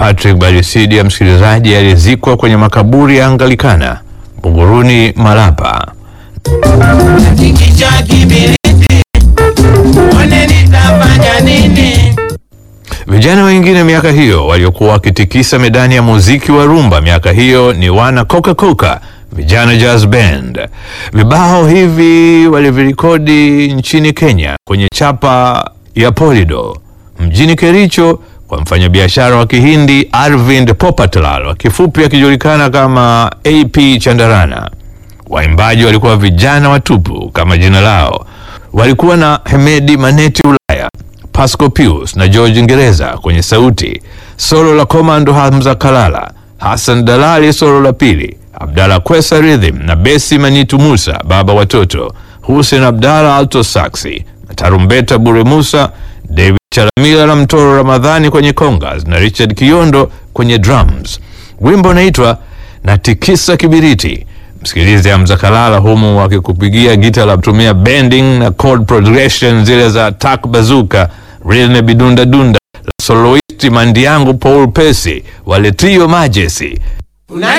Patrick Barisidia, msikilizaji, alizikwa kwenye makaburi ya Anglikana Buguruni, Malapa. Kikicha kibiriti, uone nitafanya nini? Vijana wengine miaka hiyo waliokuwa wakitikisa medani ya muziki wa rumba miaka hiyo ni wana Coca Coca, vijana jazz band. Vibao hivi walivirekodi nchini Kenya kwenye chapa ya Polido mjini Kericho kwa mfanyabiashara wa Kihindi Arvind Popatlal, wa kifupi akijulikana kama AP Chandarana. Waimbaji walikuwa vijana watupu kama jina lao. Walikuwa na Hemedi Maneti Ulaya, Pasco Pius na George Ngereza kwenye sauti, solo la Komando Hamza Kalala, Hassan Dalali solo la pili, Abdalla Kwesa rhythm na besi Manitu Musa baba watoto, Hussein Abdalla alto saxi na tarumbeta Bure Musa, David Chalamila na Mtoro Ramadhani kwenye congas na Richard Kiondo kwenye drums. Wimbo unaitwa Natikisa Kibiriti. Msikilize Hamza Kalala humu akikupigia gita la kutumia bending na chord progression zile za Tak Bazuka, Rilne Bidunda Dunda, la soloisti Mandiangu Paul Pesi, wale Trio Majesty. Una